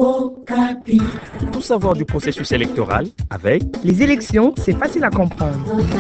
Tout savoir du processus électoral avec Les élections, c'est facile à comprendre.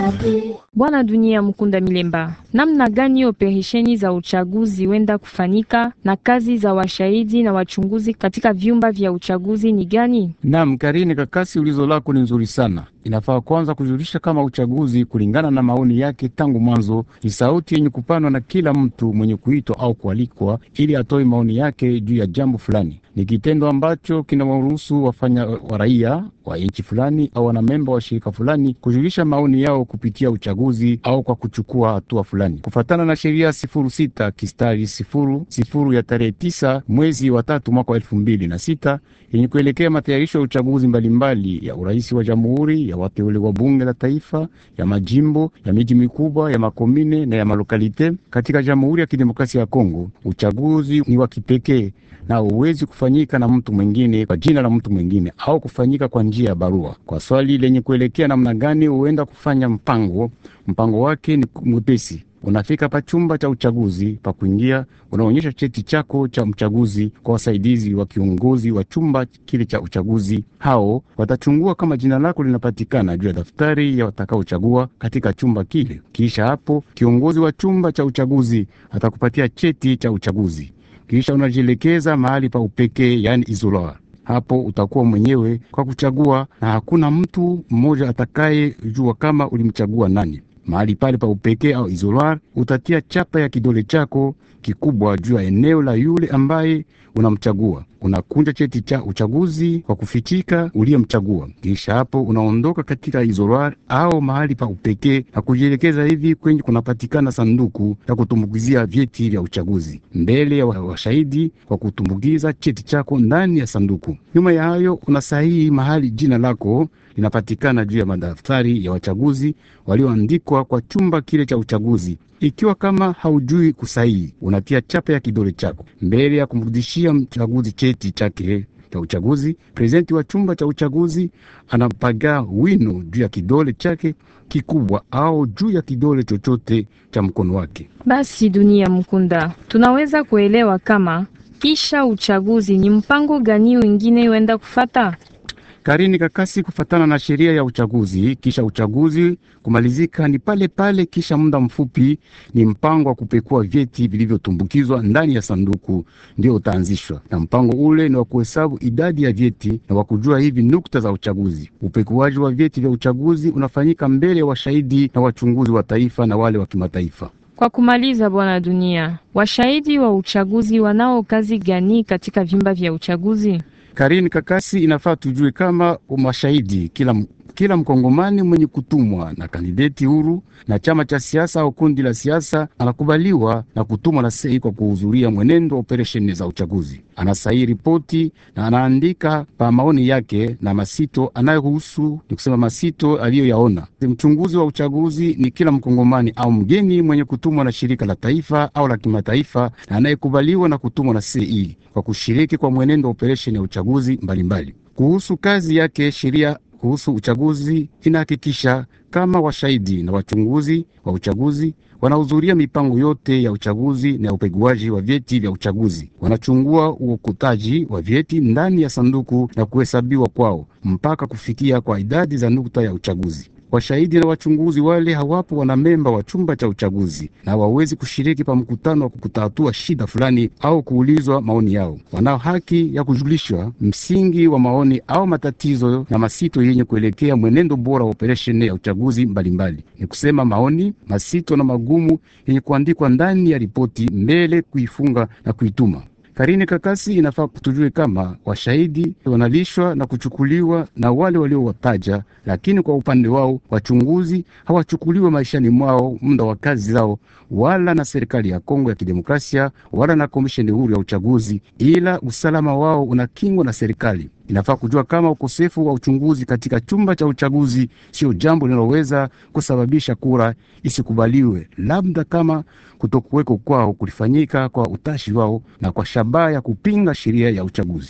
Bwana Dunia Mkunda Milemba, namna gani operesheni za uchaguzi wenda kufanyika na kazi za washahidi na wachunguzi katika vyumba vya uchaguzi ni gani? Naam, Karini Kakasi, ulizo lako ni nzuri sana. Inafaa kwanza kujulisha kama uchaguzi kulingana na maoni yake tangu mwanzo ni sauti yenye kupanwa na kila mtu mwenye kuitwa au kualikwa ili atoe maoni yake juu ya jambo fulani. Ni kitendo ambacho kinawaruhusu wafanya wa raia wa nchi fulani au wanamemba wa shirika fulani kujulisha maoni yao kupitia uchaguzi au kwa kuchukua hatua fulani kufatana na sheria sifuru sita kistari sifuru sifuru ya tarehe tisa mwezi wa tatu mwaka wa elfu mbili na sita yenye kuelekea matayarisho ya uchaguzi mbalimbali ya urais wa jamhuri, ya wateule wa bunge la taifa, ya majimbo, ya miji mikubwa, ya makomine na ya malokalite katika Jamhuri ya Kidemokrasia ya Kongo. Uchaguzi ni wa kipekee na huwezi kufanyika na mtu mwingine kwa jina la mtu mwingine au kufanyika kwa njia ya barua. Kwa swali lenye kuelekea namna gani huenda kufanya mpango, mpango wake ni mwepesi. Unafika pa chumba cha uchaguzi pa kuingia, unaonyesha cheti chako cha mchaguzi kwa wasaidizi wa kiongozi wa chumba kile cha uchaguzi. Hao watachungua kama jina lako linapatikana juu ya daftari ya watakaochagua katika chumba kile. Kisha hapo kiongozi wa chumba cha uchaguzi atakupatia cheti cha uchaguzi, kisha unajielekeza mahali pa upekee, yani isolar. Hapo utakuwa mwenyewe kwa kuchagua, na hakuna mtu mmoja atakayejua kama ulimchagua nani. Mahali pale pa upekee au isolar, utatia chapa ya kidole chako kikubwa juu ya eneo la yule ambaye unamchagua. Unakunja cheti cha uchaguzi kwa kufichika uliyemchagua. Kisha hapo unaondoka katika isolar au mahali pa upekee na kujielekeza hivi kwenye kunapatikana sanduku ya kutumbukizia vyeti vya uchaguzi mbele ya washahidi kwa kutumbukiza cheti chako ndani ya sanduku. Nyuma ya hayo unasahihi mahali jina lako linapatikana juu ya madaftari ya wachaguzi walioandikwa kwa chumba kile cha uchaguzi. Ikiwa kama haujui kusahihi, unatia chapa ya kidole chako mbele ya kumrudishia mchaguzi cheti chake cha uchaguzi. Prezidenti wa chumba cha uchaguzi anapaga wino juu ya kidole chake kikubwa au juu ya kidole chochote cha mkono wake. Basi Dunia Mkunda, tunaweza kuelewa kama kisha uchaguzi ni mpango gani wengine wenda kufata? Karini Kakasi, kufatana na sheria ya uchaguzi, kisha uchaguzi kumalizika ni pale pale, kisha muda mfupi ni mpango wa kupekua vyeti vilivyotumbukizwa ndani ya sanduku ndio utaanzishwa, na mpango ule ni wa kuhesabu idadi ya vyeti na wa kujua hivi nukta za uchaguzi. Upekuaji wa vyeti vya uchaguzi unafanyika mbele ya washahidi na wachunguzi wa taifa na wale wa kimataifa. Kwa kumaliza, Bwana Dunia, washahidi wa uchaguzi wanao kazi gani katika vyumba vya uchaguzi? Karini Kakasi, inafaa tujue kama mashahidi kila kila mkongomani mwenye kutumwa na kandideti huru na chama cha siasa au kundi la siasa anakubaliwa na kutumwa na sei kwa kuhudhuria mwenendo wa operesheni za uchaguzi. Anasaini ripoti na anaandika pa maoni yake na masito anayohusu, ni kusema masito aliyoyaona. Mchunguzi wa uchaguzi ni kila mkongomani au mgeni mwenye kutumwa na shirika la taifa au la kimataifa na anayekubaliwa na kutumwa na sei kwa kushiriki kwa mwenendo wa operesheni ya uchaguzi mbalimbali mbali. Kuhusu kazi yake sheria kuhusu uchaguzi inahakikisha kama washahidi na wachunguzi wa uchaguzi wanahudhuria mipango yote ya uchaguzi na ya upeguaji wa vyeti vya uchaguzi. Wanachungua uokutaji wa vyeti ndani ya sanduku na kuhesabiwa kwao mpaka kufikia kwa idadi za nukta ya uchaguzi. Washahidi na wachunguzi wale hawapo wanamemba wa chumba cha uchaguzi na hawawezi kushiriki pa mkutano wa kutatua shida fulani au kuulizwa maoni yao. Wanao haki ya kujulishwa msingi wa maoni au matatizo na masito yenye kuelekea mwenendo bora wa operesheni ya uchaguzi mbalimbali mbali. Ni kusema maoni, masito na magumu yenye kuandikwa ndani ya ripoti mbele kuifunga na kuituma. Karini Kakasi, inafaa kutujue kama washahidi wanalishwa na kuchukuliwa na wale waliowataja, lakini kwa upande wao wachunguzi hawachukuliwa maishani mwao muda wa kazi zao, wala na serikali ya Kongo ya Kidemokrasia wala na komisheni huru ya uchaguzi, ila usalama wao unakingwa na serikali. Inafaa kujua kama ukosefu wa uchunguzi katika chumba cha uchaguzi sio jambo linaloweza kusababisha kura isikubaliwe, labda kama kutokuweko kwao kulifanyika kwa utashi wao na kwa shabaha ya kupinga sheria ya uchaguzi.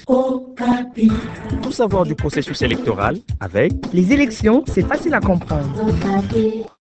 Tout savoir du processus électoral avec Les élections, c'est facile à comprendre.